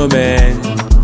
know man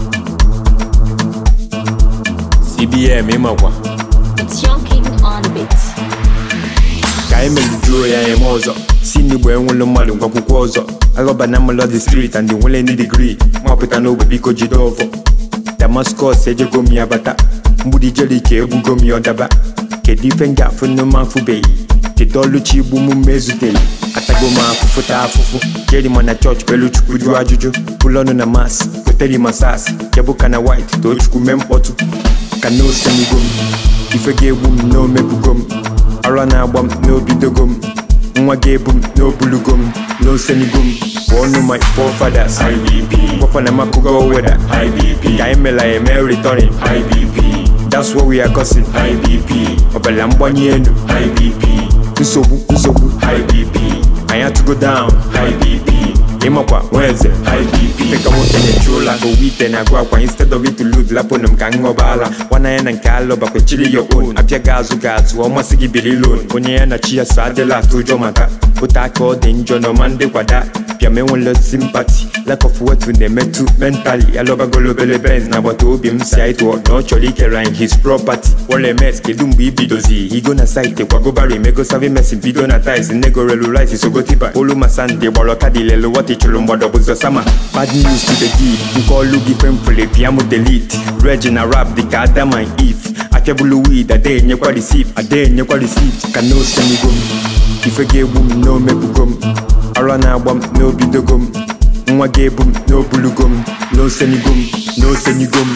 CBM ịmakwa It's Young King on the beat. ka anyị melujuo ya eme ọzọ si n'igbo enwelu mmadụ ngwakwụkwọ ọzọ alọba na melody street and nwele ndị digrii mapụta n'ogbe biko jide ọvọ damascus ejego m ya bata mgbudi jerike egbugo m ya ọdaba kedu ife m ga-afụ n'ụmụ afụbeghị kedu ọlụchi igbu m mezuteghị atago m afụfụ ta afụfụ jeri ma na chọọchị pelu chukwu jụọ ajụjụ pụlọnụ na mas goteri ma sas jebụka na white too chukwu mee mkpọtụ ka na osemigo m ife ga-egbu m na omebugo m ara na-agba m n'obidogo m nwa ga-ebu m n'obulugo m n'osenigo m bụ ọnụ my forefathers IBP gwafa na makugo weda IBP ka anyị mela eme returning IBP that's what we are causing IBP ọbala mgbanye elu IBP nsogbu nsogbu IBP anyị atụgo down IBP ịmakwa nweze IBP dịka nwoke na-echu ụla owu ite na-agụ akwa instead of it to lose lapụnụ m ka m ṅụba ala nwana ya na nke alụ bakwechiri ya own apịa gị azụ gị azụ ọ masị gị biri loan onye ya na chi ya so adịla atụ ụjọ maka ote aka ọ dị njọ na ọma ndị kwada bịam enwela simpati lack of wetu na-emetụ mentally alọbagolo obele benz na agbata obi m si anyị tụọ na ọ chọrọ ikere anyị his property wọle mes kedu mgbe ibidozi igo na site kwagobara emego savi mesin bido na tis nnego relu rice sogotipa olu masandi gbara ọkada ilelu wọta chụrụ mgbada bụzọ sama bad news to the gig nke ọlụ gị kwemfule pịa m delete reg na rap dịka adam and eve akebulu wid ada enyekwa receipt ada enyekwa receipt ka na osenigo m ife ga-egbu m na omebugo m ara na-agba m n'obidogo m nwa ga-ebu m n'obulugo m n'osenigo m n'osenigo m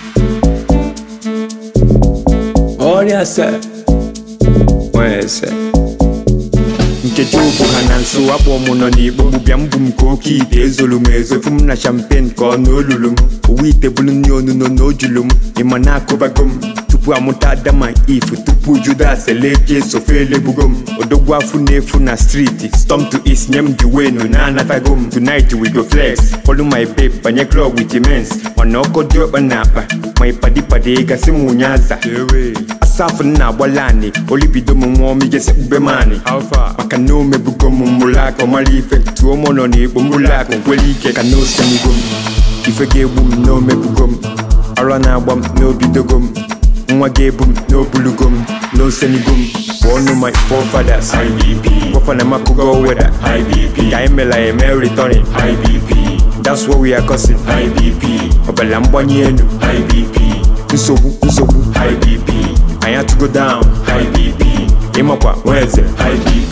ọrịa se nwee ese nkechi ụbụ ha na nso akpọ mụ nọ n'igbo gbụbịa mbụ m ka oke ite ezolu m ezofu m na champagne ka ọ na olulu m owu ite bụrụ nri onuno na ojulu m ịma na akụbago m tupu amụta adama if tupu judas eleje sofe elebugo m odogwu afụ na-efu na street storm to east nye m the wenu na-anatago m tonight we go flex follow my babe banye club with immense mana ọkọ dị ọkpa na akpa ma ịpadịpadị gasị m ụnyaza asafụ m na-agbala anị olibido m nwa ọma igesi kpube m anị maka na omebugo m mbụlụ aka ọmara ife tụọ m nọ n'igbo mbụlụ aka nkwere ike ka na osenigo m ife ga-egbu m na omebugo m ara na-agba m n'obidogo m nwa ga-ebu m n'obulugo m n'osenigo m bụ ọnụ my forefathers IBP gwafa na makugo weda IBP ka anyị mela eme returning IBP that's what we are causing IBP ọbala mgbanye elu IBP nsogbu nsogbu IBP anyị atụgo down IBP ịmakwa nweze IBP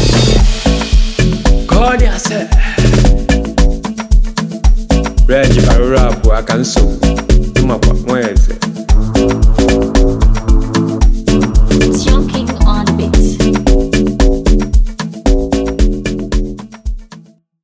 God ya se Reg arụrụ abụọ aka nsogbu ịmakwa nweze